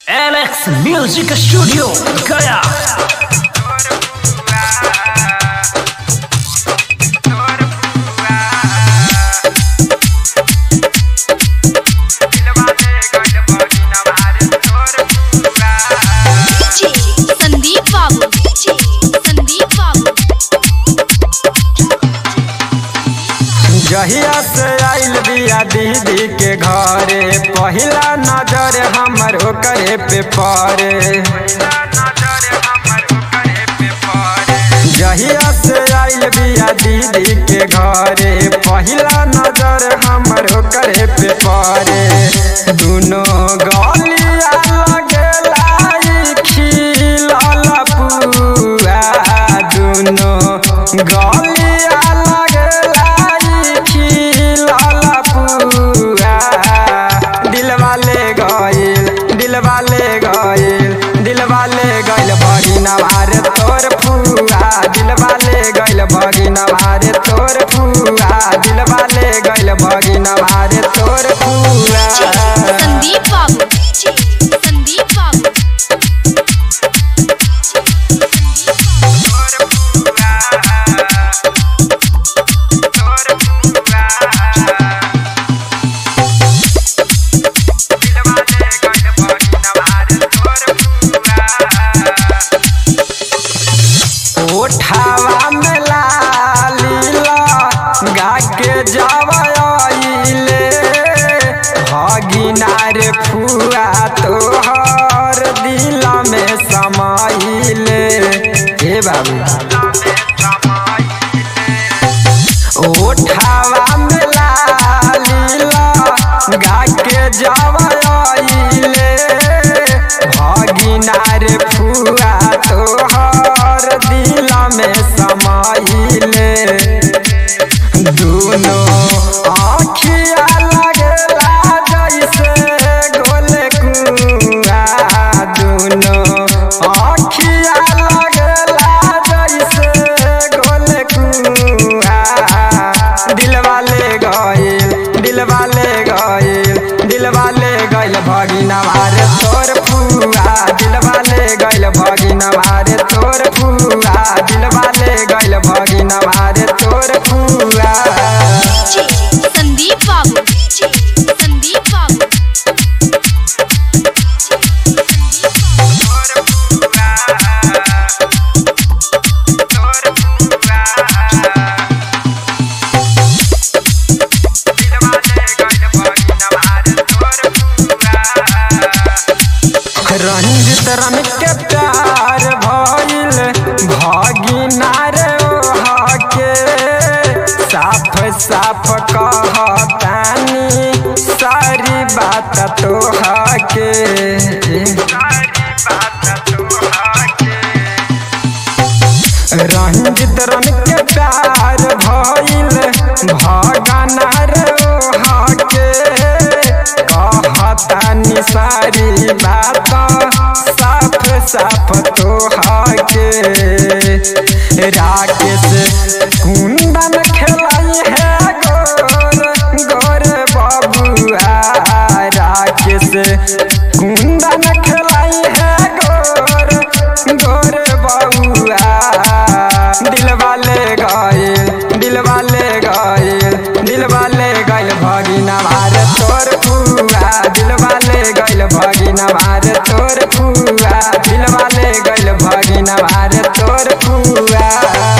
Alex Music Studio Gaya Sandeep बाबू संदीप बाबू जहिया से आइल बिया दीदी के घरे पहिला नजर हमर ओकरे पे पड़े जहिया से आइल बिया दीदी के घरे पहिला नजर हमर ओकरे पे पड़े दुनो गलिया लगेला ई खिलल पुआ दुनो गलिया लगेला ई खिलल पुआ दिलवा ले गइल दिलवा ले गइल दिलवा ले गइल बगिना भारे तोर फुआ दिलवा ले गइल बगिना भारे तोर फुआ दिलवा ले गइल बगिना भारे तोर फुआ संदीप बाबू संदीप बाबू ओठावा में लालीला गा के जावले भगिनार फुआ तोहर दिल में समाइले हे बाबू ओठावा में लालीला गा के जावले भगिनार फुआ तोहर दिल में समाइले दुनो आँखिया लगेला जैसे गोल कुआ दुनो आँखिया लगेला जैसे गोल कुआ दिलवा ले गइल दिलवा ले गइल दिलवा ले गइल भगिना मारे तोर फुआ दिलवा ले गइल भगिना मारे तोर फुआ दिलवा ले गइल भगिना मारे तोर फुआ संदीप बाबू संदीप बाबू रंजित रम के प्यार भइल भगिना रे ओहा के साफ साफ कहतानी सारी बात तोहा के रंजित रम के प्यार भइल भगना रे ओहा के कहतानी सारी बात साफ साफ तोहा के राकेश कुंदन खेलाई है गोर गोर बबुआ राकेश कुंदन खेलाई है गोर गोर बबुआ दिलवा ले गइल दिलवा ले गइल दिलवा ले गइल भगिना मारे तोर फुआ दिलवा ले गइल भगिना मारे तोर फुआ दिलवा ले गइल भगिना मारे तोर फुआ